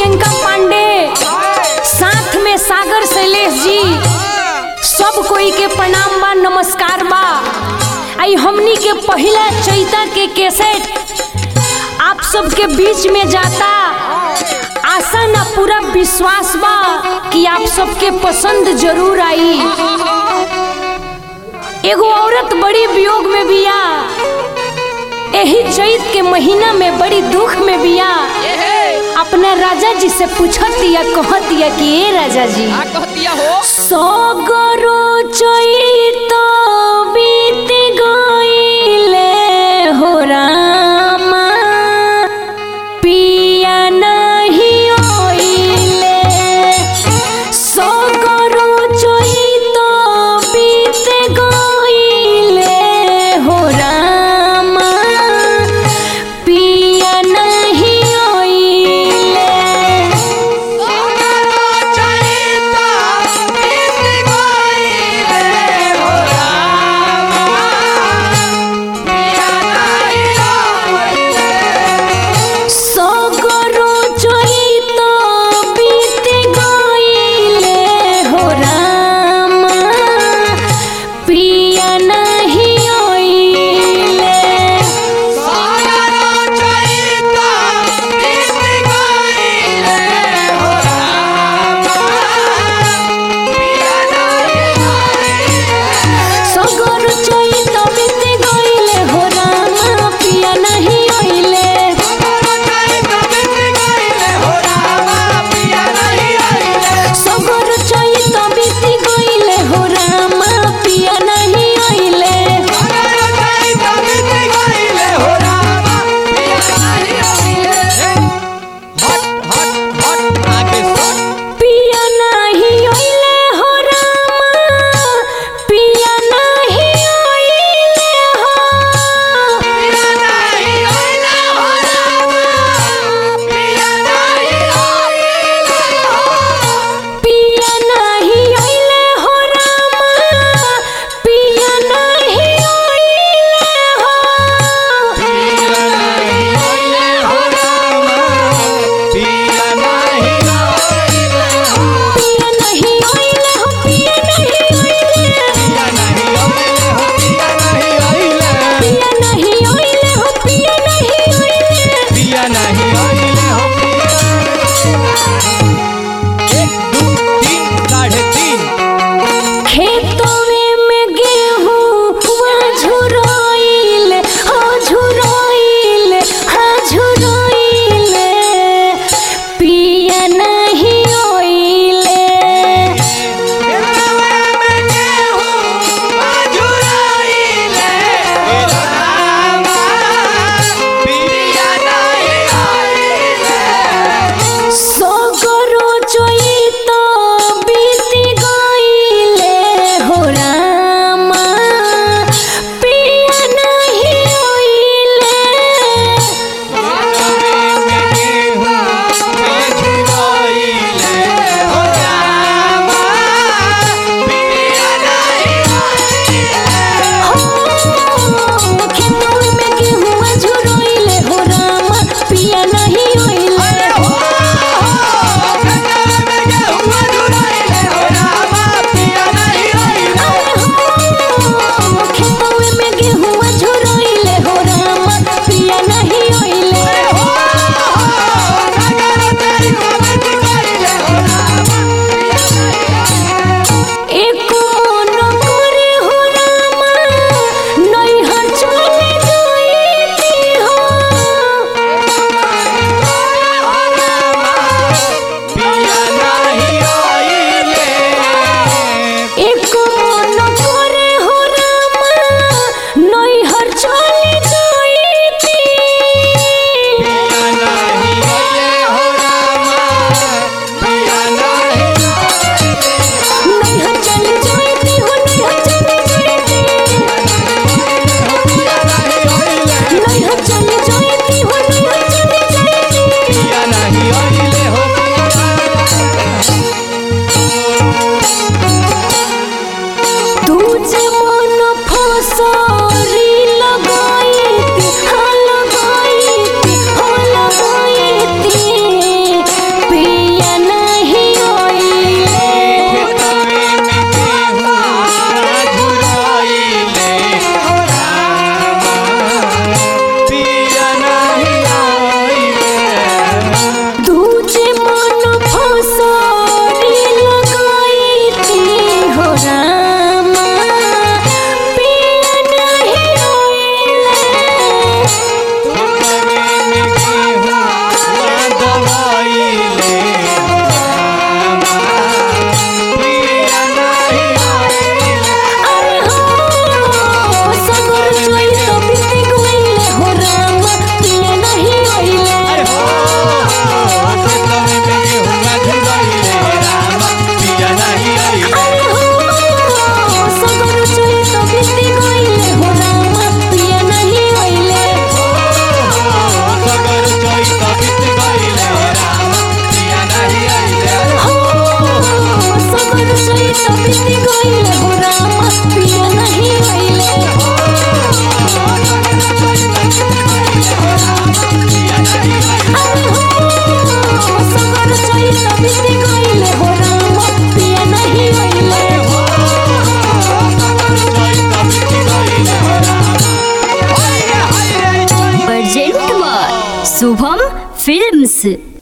प्रियंका पांडे साथ में सागर शैलेश जी सब कोई के प्रणाम बा नमस्कार बा आई हमनी के पहला चैता के कैसेट आप सबके बीच में जाता आशा ना पूरा विश्वास बा कि आप सबके पसंद जरूर आई एगो औरत बड़ी वियोग में बिया यही चैत के महीना में बड़ी दुख में बिया अपना राजा जी से पूछतिया कहतिया कि ए राजा जी आ कहतिया हो सगरो चैत बीत गइले हो रामा पिया नहीं ओइले सगरो चैत बीत गइले हो रामा पिया नहीं ओइले चैता बीत गइले हो से